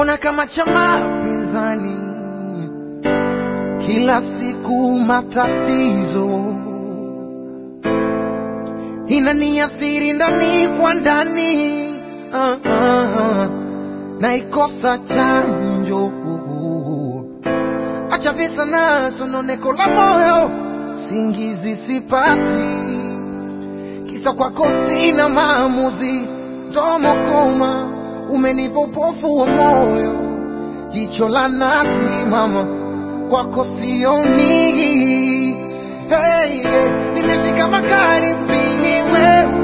mbona kama chama pinzani, kila siku matatizo inaniathiri ndani kwa ndani, ah, ah, ah, naikosa chanjo, acha visa na sononeko la moyo, singizi sipati, kisa kwako sina maamuzi, domo koma, umenipa upofu wa moyo, jicho la nazi mama, kwako sioni. Hey, hey, nimeshika makali mbili wewe